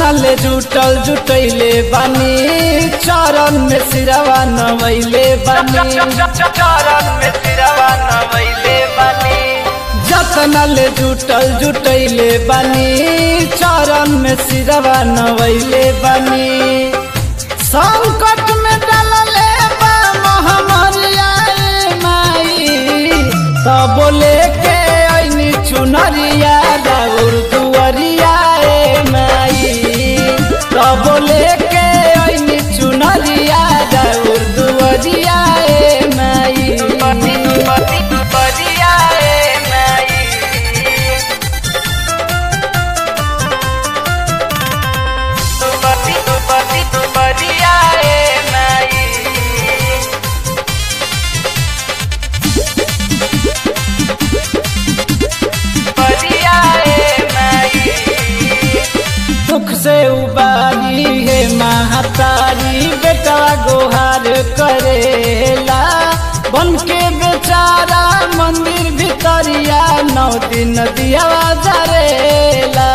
ले जुटल जुटैले बानी चरण में सिरवा नवैले बानी चरण में सिरवा नवैले बानी जतन ले जुटल जुटैले बानी चरण में सिरवा नवैले बानी संकट में डालले बा महामरिया ए माई तब लेके ऐनी चुनरिया राउर दुअरिया ए माई तब लेके ऐनी चुनरिया राउर दुअरिया ए माई पति पति परिया ए माई पति पति परिया ए माई परिया ए माई दुख से उबारी है महातारी बेटा गोहार करेला बन के बेचारा मंदिर भितरिया नौ दिन दिया जरेला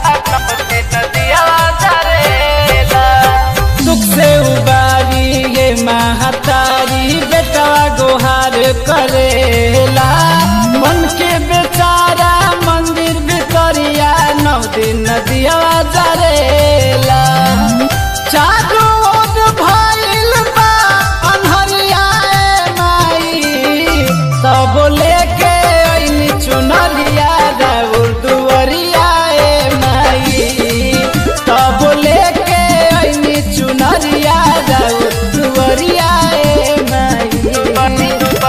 दुख से उबारी है महातारी बेटा गोहार करेला बन के बेचारा मंदिर भितरिया नौ दिन दिया जरेला चारू ओर भइल बा अन्हरिया ए माई तब लेके ऐनी चुनरिया राउर दुअरिया ए माई तब लेके ऐनी चुनरिया राउर दुअरिया ए माई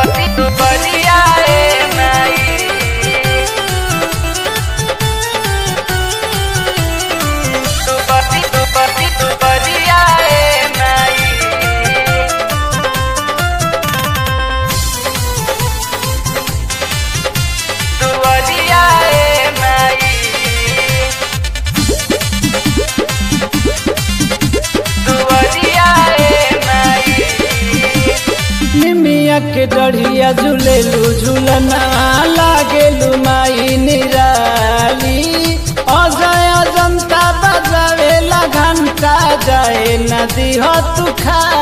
निमिया के डढ़िया झूलेलू झूलना लागेलू माई निराली अजय अजंता बजावेला घंटा जाए नदी हो तू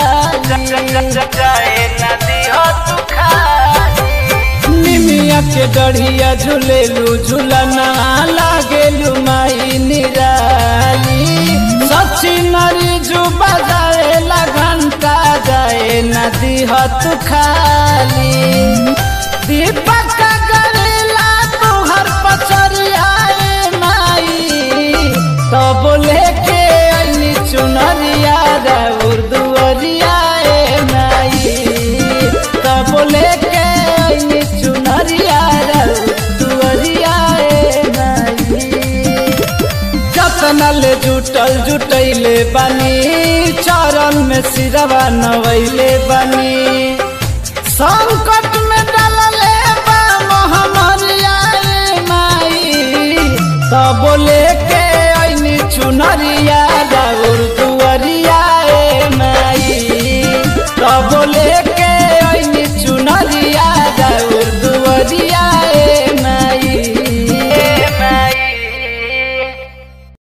निमिया के डढ़िया झूलेलू झूलना लागेलू माई निराली सची नरी जू बजावेला घंटा जाए नदी हो तू खाली दीपक करेला तुहर पचरिया ए माई तब लेके ऐनी चुनरिया राउर दुअरिया ए माई तब लेके ऐनी चुनरिया राउर दुअरिया ए माई जतन ले जुटल जुटैले बानी चरण में सिरवा नवैले बानी संकट